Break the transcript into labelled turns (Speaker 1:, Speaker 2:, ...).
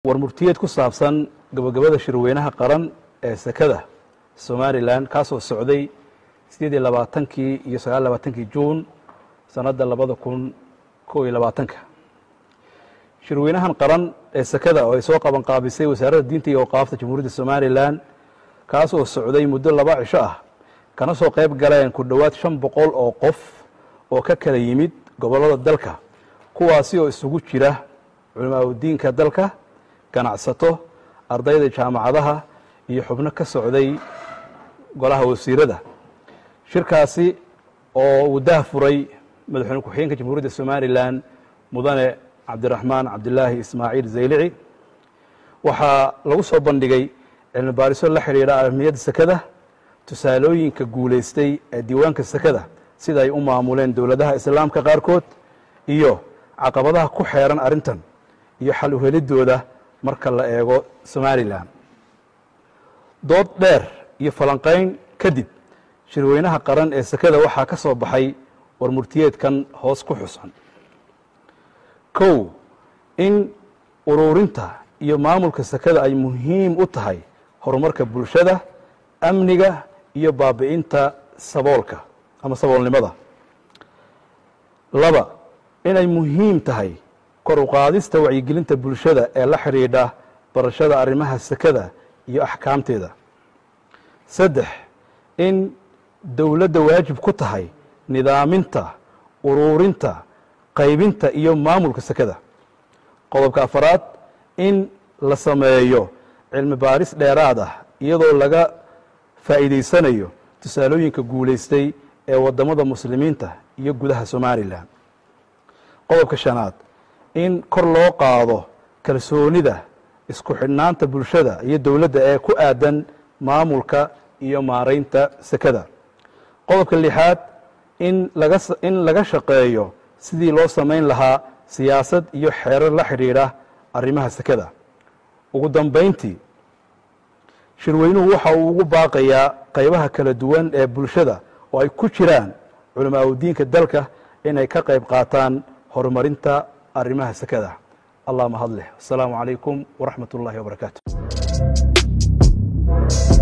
Speaker 1: war murtiyeed ku saabsan gabagabada shirweynaha qaran ee sekada somalilan kaasoo socday sideed iyo labaatankii iyo sagaal labaatankii juun sanadda labada kun kow iyo labaatanka shirweynahan qaran ee sekada oo ay soo qaban qaabisay wasaaradda diinta iyo awqaafta jamhuuriyadda somalilan kaas oo socday muddo laba cisho ah kana soo qayb galeen ku dhowaad shan boqol oo qof oo ka kala yimid gobollada dalka kuwaasi oo isugu jira culimaadudiinka dalka ganacsato ardayda jaamacadaha iyo xubno ka socday golaha wasiirada shirkaasi oo uu dah furay madaxweyne ku-xigeenka jamhuuriyadda somalilan mudane cabdiraxmaan cabdilaahi ismaaciil zaylici waxaa lagu soo bandhigay cilmi baariso la xidhiidha ahmiyadda sekada tusaalooyinka guulaystay ee diiwaanka sekada sida ay u maamuleen dowladaha islaamka qaarkood iyo caqabadaha ku xeeran arrintan iyo xal uhelidooda marka la eego somalilan dood dheer iyo falanqayn kadib shirweynaha qaran ee sekada waxaa ka soo baxay war murtiyeedkan hoos ku xusan kow in ururinta iyo maamulka sekada ay muhiim u tahay horumarka bulshada amniga iyo baabi'inta saboolka ama saboolnimada laba inay muhiim tahay kor u qaadista wacyigelinta bulshada ee la xidhiidha barashada arrimaha sekada iyo axkaamteeda saddex in dowladda waajib ku tahay nidaaminta uruurinta qaybinta iyo maamulka sekada qodobka afaraad in la sameeyo cilmi baaris dheeraad ah iyadoo laga faa'iidaysanayo tusaalooyinka guulaystay ee waddamada muslimiinta iyo gudaha somalilan qodobka shanaad in kor loo qaado kalsoonida isku xidhnaanta bulshada iyo dowladda ee ku aadan maamulka iyo maaraynta sekada qodobka lixaad in laga in laga shaqeeyo sidii loo samayn lahaa siyaasad iyo xeerar la xidhiidha arrimaha sekada ugu dambayntii shirweynuhu waxa uu ugu baaqayaa qaybaha kala duwan ee bulshada oo ay ku jiraan culamaa udiinka dalka inay ka qayb qaataan horumarinta arrimaha sekada allah mahad leh asalaamu calaykum waraxmat ullahi wabarakaatu